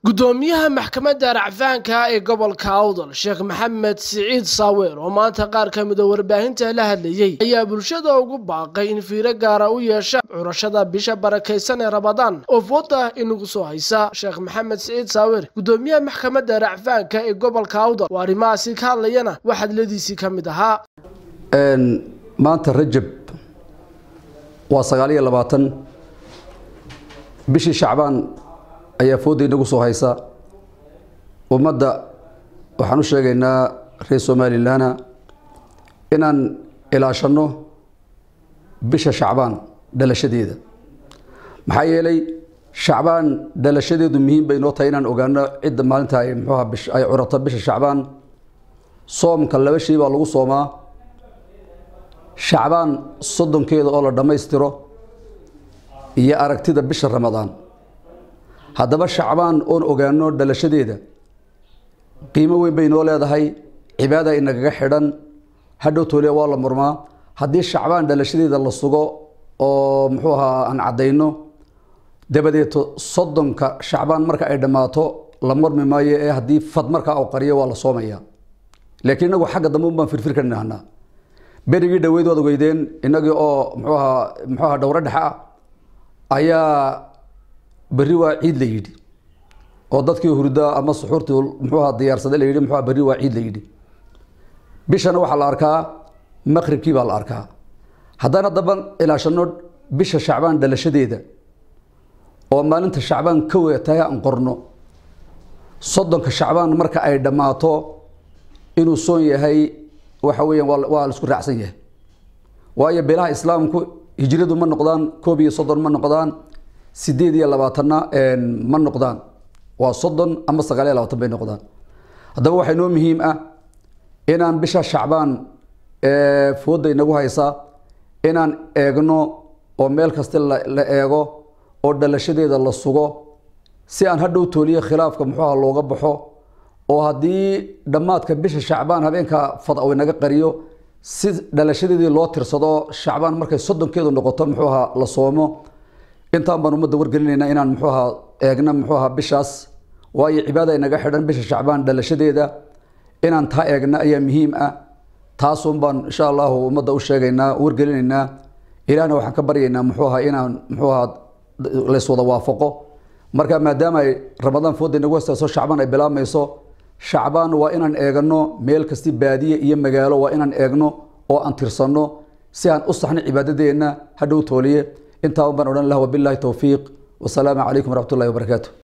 gudoomiyaha maxkamadda racfaanka ee gobolka awdal sheekh maxamed siciid saaweer oo maanta qaar ka mida warbaahinta la hadlayey ayaa bulshada ugu baaqay in fiiro gaara u yeesha curashada bisha barakaysan ee rabadaan oo fooda inagu soo haysa sheekh maxamed siciid saaweer gudoomiyaha maxkamadda racfaanka ee gobolka awdal oo arrimahaasi ka hadlayana waxadladiisii ka mid ahaa maanta rajab waa sagaal iyo labaatan bishii shacbaan ayaa fooda inagu soo haysa ummadda waxaan u sheegaynaa reer somalilanna inaan ilaashanno bisha shacbaan dhalashadeeda maxaa yeelay shacbaan dhalashadeedu muhiim bay noo tahay inaan ogaano cidda maalinta ay muxuuha bish ay curato bisha shacbaan soomka laba shay baa lagu soomaa shacbaan soddonkeeda oo la dhammaystiro iyo aragtida bisha ramadaan haddaba shacbaan oon ogaano dhalashadeeda qiimo weyn bay noo leedahay cibaada inagaga xidhan hadhow tooliya waa la murmaa haddii shacbaan dhalashadeeda la sugo oo muxuu ahaa aan caddayno dabadeeto soddonka shacbaan marka ay dhammaato la murmi maayo ee haddii fad markaa u qariyo waa la soomaya laakiin inagu xagga dambe un baan firfir ka nahnaa berigii dhaweyd waad ogeydeen inagii oo muxuu ahaa muxuu ahaa dhowro dhexe ah ayaa berri waa ciid la yidhi oo dadkii hurda ama suxuurtii muxuuha diyaarsaday la yidhi muxuuha berri waa ciid la yidhi bishana waxaa la arkaa maqribkii baa la arkaa haddaan haddaba ilaashano bisha shacbaan dhalashadeeda oo maalinta shacbaan ka weetahay aan qorno soddonka shacbaan marka ay dhammaato inuu soon yahay waxa weeyaan waa waa la isku raacsan yahay waayo beelaha islaamku hijradu ma noqdaan koob iyo soddon ma noqdaan sideed iyo labaatanna ma noqdaan waa soddon ama sagaal iyo labaatan bay noqdaan haddaba waxaa inoo muhiim ah inaan bisha shacbaan fooda inagu haysa inaan eegno oo meel kasta la eego oo dhalashadeeda la sugo si aan hadhow tooliyo khilaafka muxuuha looga baxo oo haddii dhammaadka bisha shacbaan habeenka fad u inaga qariyo si dhalashadeedii loo tirsado shacbaan markay soddonkeedu noqoto muxuuha la soomo intaan baan ummadda wargelinaynaa inaan muxuuha eegna muxuuha bishaas waayo cibaada inaga xidhan bisha shacbaan dhalashadeeda inaan taa eegna ayaa muhiim ah taasun baan insha allahu ummadda u sheegaynaa wargelinaynaa ilaahna waxaan ka baryaynaa muxuuha inaan muxuuha layswada waafaqo marka maadaama ay ramadaan fooda inagu hastayso shacbaan ay bilaabmayso shacbaan waa inaan eegno meel kasti baadiye iyo magaalo waa inaan eegno oo aan tirsanno si aan u saxno cibaadadeenna hadhow tooliye intaa baan odhan lah wabilahi towfiiq wasalaamu calaykum waraxmat ullahi wabarakaatu